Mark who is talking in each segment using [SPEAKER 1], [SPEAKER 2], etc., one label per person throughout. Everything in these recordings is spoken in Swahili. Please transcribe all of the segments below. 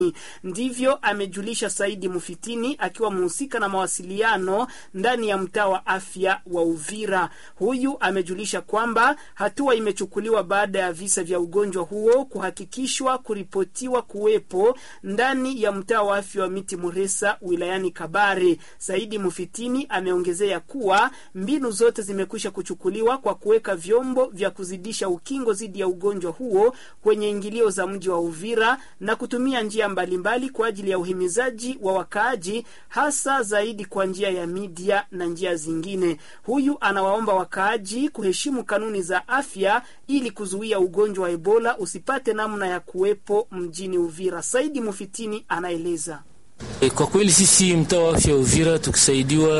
[SPEAKER 1] Ndivyo amejulisha Saidi Mufitini akiwa mhusika na mawasiliano ndani ya mtaa wa afya wa Uvira. Huyu amejulisha kwamba hatua imechukuliwa baada ya visa vya ugonjwa huo kuhakikishwa kuripotiwa kuwepo ndani ya mtaa wa afya wa Miti Muresa wilayani Kabare. Saidi Mufitini ameongezea kuwa mbinu zote zimekwisha kuchukuliwa kwa kuweka vyombo vya kuzidisha ukingo dhidi ya ugonjwa huo kwenye ingilio za mji wa Uvira na kutumia njia mbalimbali mbali kwa ajili ya uhimizaji wa wakaaji hasa zaidi kwa njia ya media na njia zingine. Huyu anawaomba wakaaji kuheshimu kanuni za afya ili kuzuia ugonjwa wa Ebola usipate namna ya kuwepo mjini Uvira. Saidi Mufitini anaeleza.
[SPEAKER 2] Kwa kweli sisi mtaa wa afya Uvira tukisaidiwa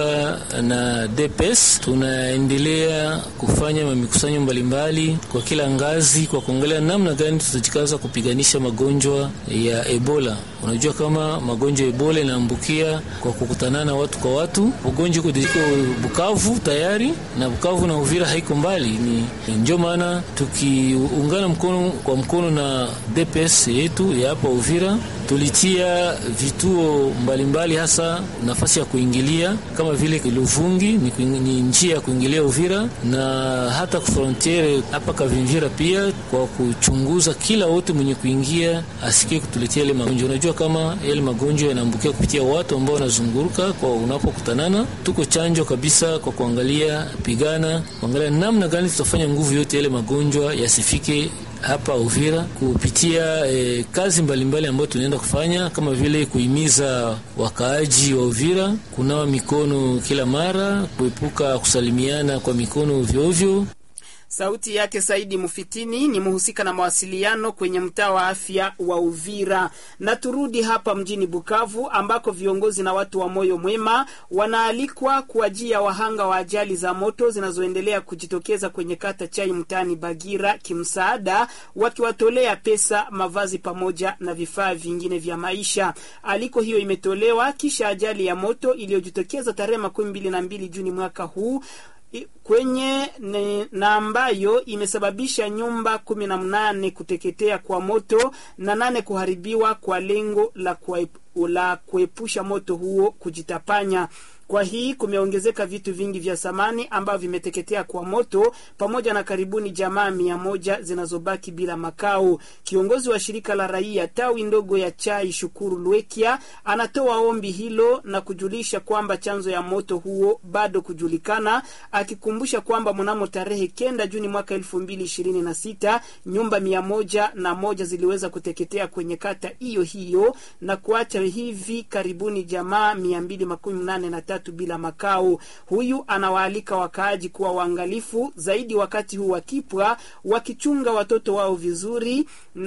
[SPEAKER 2] na DPS tunaendelea kufanya mamikusanyo mbalimbali kwa kila ngazi, kwa kuangalia namna gani tutajikaza kupiganisha magonjwa ya Ebola. Unajua kama magonjwa ya Ebola inaambukia kwa kukutanana watu kwa watu. Ugonjwa uko Bukavu tayari na Bukavu na Uvira haiko mbali, ni ndio maana tukiungana mkono kwa mkono na DPS yetu ya hapa Uvira tulitia vituo mbalimbali mbali, hasa nafasi ya kuingilia kama vile Luvungi ni, ni njia ya kuingilia Uvira na hata frontiere hapa Kavimvira pia, kwa kuchunguza kila wote mwenye kuingia asikie kutuletea ile magonjwa. Unajua kama yale magonjwa yanaambukia kupitia watu ambao wanazunguruka kwa unapokutanana. Tuko chanjo kabisa kwa kuangalia pigana, kuangalia namna gani tutafanya nguvu yote yale magonjwa yasifike hapa Uvira kupitia eh, kazi mbalimbali ambayo tunaenda kufanya kama vile kuhimiza wakaaji wa Uvira kunawa mikono kila mara, kuepuka kusalimiana kwa mikono ovyoovyo.
[SPEAKER 1] Sauti yake Saidi Mufitini ni mhusika na mawasiliano kwenye mtaa wa afya wa Uvira. Na turudi hapa mjini Bukavu ambako viongozi na watu wa moyo mwema wanaalikwa kuajia wahanga wa ajali za moto zinazoendelea kujitokeza kwenye kata Chai mtaani Bagira kimsaada, wakiwatolea pesa, mavazi pamoja na vifaa vingine vya maisha. Aliko hiyo imetolewa kisha ajali ya moto iliyojitokeza tarehe makumi mbili na mbili Juni mwaka huu kwenye ne, na ambayo imesababisha nyumba kumi na mnane kuteketea kwa moto na nane kuharibiwa kwa lengo la, la kuepusha moto huo kujitapanya. Kwa hii kumeongezeka vitu vingi vya samani ambavyo vimeteketea kwa moto pamoja na karibuni jamaa mia moja zinazobaki bila makao. Kiongozi wa shirika la raia tawi ndogo ya Chai, Shukuru Lwekia, anatoa ombi hilo na kujulisha kwamba chanzo ya moto huo bado kujulikana, akikumbusha kwamba mnamo tarehe kenda Juni mwaka elfu mbili ishirini na sita nyumba mia moja na moja ziliweza kuteketea kwenye kata hiyo hiyo na kuacha hivi karibuni jamaa mia mbili makumi nane na tatu bila makao. Huyu anawaalika wakaaji kuwa waangalifu zaidi wakati huu wakipwa, wakichunga watoto wao vizuri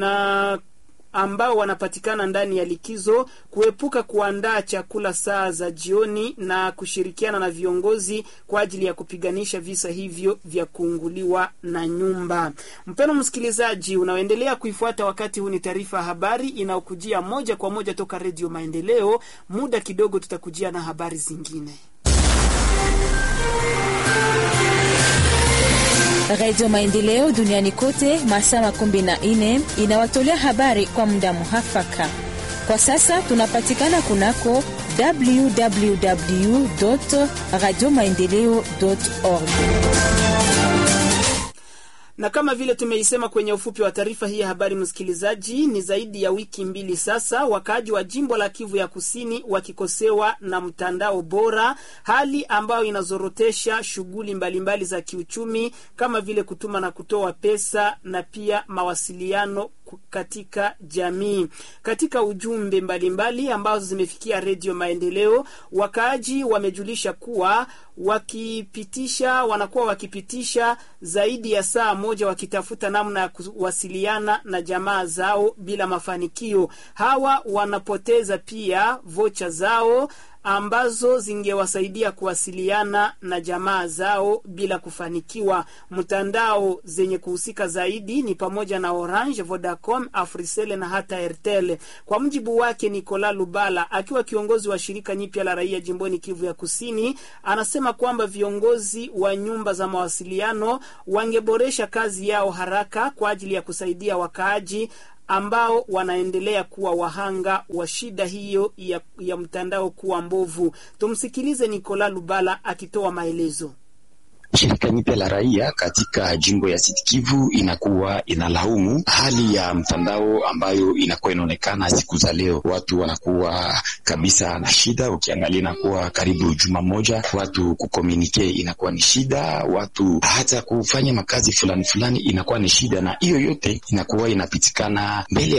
[SPEAKER 1] na ambao wanapatikana ndani ya likizo, kuepuka kuandaa chakula saa za jioni na kushirikiana na viongozi kwa ajili ya kupiganisha visa hivyo vya kuunguliwa na nyumba. Mpendwa msikilizaji, unaoendelea kuifuata wakati huu, ni taarifa ya habari inayokujia moja kwa moja toka Redio Maendeleo. Muda kidogo tutakujia na habari zingine.
[SPEAKER 3] Radio Maendeleo duniani kote masaa makumi na nne inawatolea habari kwa muda muhafaka. Kwa sasa tunapatikana kunako www radio maendeleo org
[SPEAKER 1] na kama vile tumeisema kwenye ufupi wa taarifa hii ya habari, msikilizaji, ni zaidi ya wiki mbili sasa wakaaji wa jimbo la Kivu ya Kusini wakikosewa na mtandao bora, hali ambayo inazorotesha shughuli mbalimbali za kiuchumi kama vile kutuma na kutoa pesa na pia mawasiliano katika jamii. Katika ujumbe mbalimbali ambazo zimefikia Redio Maendeleo, wakaaji wamejulisha kuwa wakipitisha wanakuwa wakipitisha zaidi ya saa moja wakitafuta namna ya kuwasiliana na jamaa zao bila mafanikio. Hawa wanapoteza pia vocha zao ambazo zingewasaidia kuwasiliana na jamaa zao bila kufanikiwa. Mtandao zenye kuhusika zaidi ni pamoja na Orange, Vodacom, Africell na hata Airtel. Kwa mjibu wake Nicolas Lubala, akiwa kiongozi wa shirika nyipya la raia jimboni Kivu ya Kusini, anasema kwamba viongozi wa nyumba za mawasiliano wangeboresha kazi yao haraka kwa ajili ya kusaidia wakaaji ambao wanaendelea kuwa wahanga wa shida hiyo ya, ya mtandao kuwa mbovu. Tumsikilize Nikola Lubala akitoa maelezo.
[SPEAKER 4] Shirika nyipya la raia katika jimbo ya Sud Kivu inakuwa inalaumu hali ya mtandao ambayo inakuwa inaonekana siku za leo. Watu wanakuwa kabisa na shida, ukiangalia inakuwa karibu juma moja, watu kukomunike inakuwa ni shida, watu hata kufanya makazi fulani fulani inakuwa ni shida, na hiyo yote inakuwa inapitikana mbele